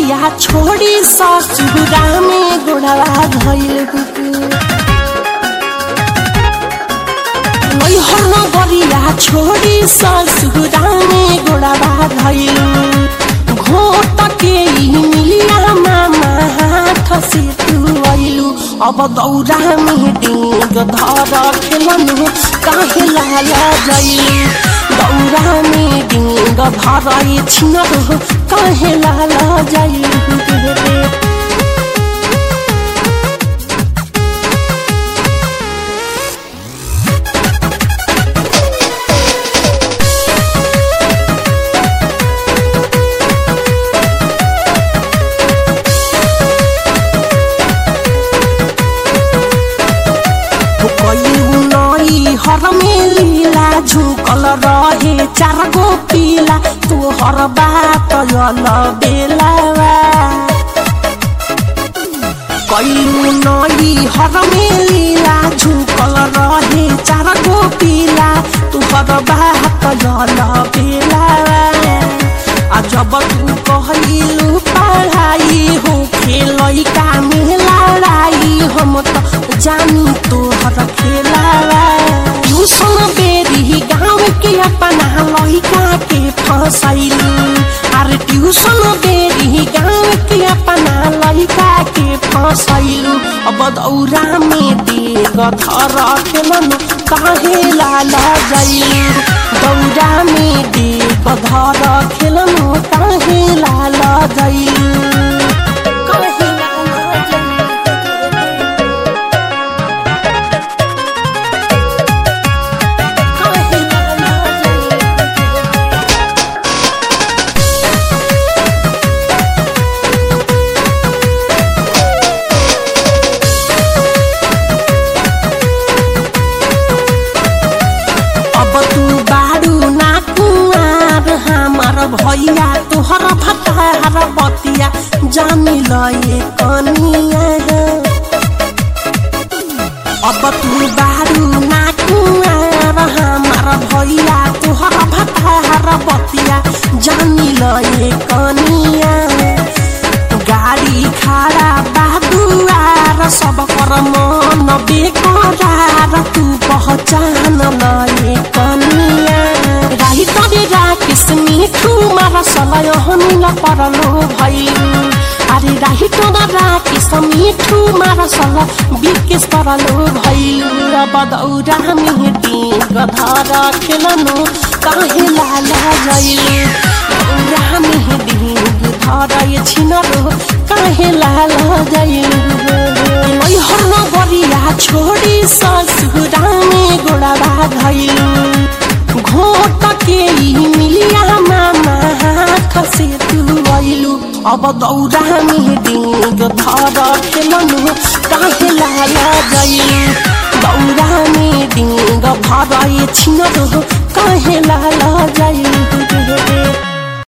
गरिया छोड़ी ससुरा में गोड़वा धैल कुकुर नैहर न गरिया छोड़ी ससुरा में गोड़वा धैल घोट के ई मिलिया मामा हाथ से तू अइलू अब दौरा में डेग धर खेलनु काहे लाला जइलू दौरा में डेग धर छिनर काहे लाला जइलू रे कयू नई हर में लीला झुकल रहे चार गो पीला तू हर बात यल बेलावा कयू नई हर में लीला झुकल रहे चार गो पीला तू हर बात यल बेलावा आ जब तू कहलू पढ़ाई हो खेलई का में लड़ाई हम तो जानी तोहर खेलावा ट्यूशन बेरी गाँव के अपना लड़का के फसैलू अरे ट्यूशन बेरी गाँव के अपना लड़का के फसैलू अब दौरा में देग धर खेलन काहे लाला जैलू दौरा में देग धर खेलन काहे लाला जैलू काहे लाला जैलू काहे लाला जैलू अब तू बारू ना कुआर हमार भैया तोहर भतार बतिया जानी लए कनिया अब तू बारू ना कुआर हमार भैया तोहर भतार बतिया जानी लए कनिया गाडी खाडा बादुआर सब कर मन बेकरार तू पहचान लए कनिया राही तरे राकेश मिठू मार सलय हमिल परलो भइलु अरे राही तोरा राकेश मिठू मार सल बिकेश परलो भइलु र बदौरा मेटी गधर खेलनु काहे लाला जइलु दौरा मेटी धर छिनरो काहे लाला जइलु मैहर न गरिया छोडी ससुरा में गोडा धैलु घोट के ई मिलिया मामा हाथ से तू अइलु अब दौरा में डेग धर खेलनु काहे लाला जइलु दौरा में डेग धर छिनरो काहे लाला जइलु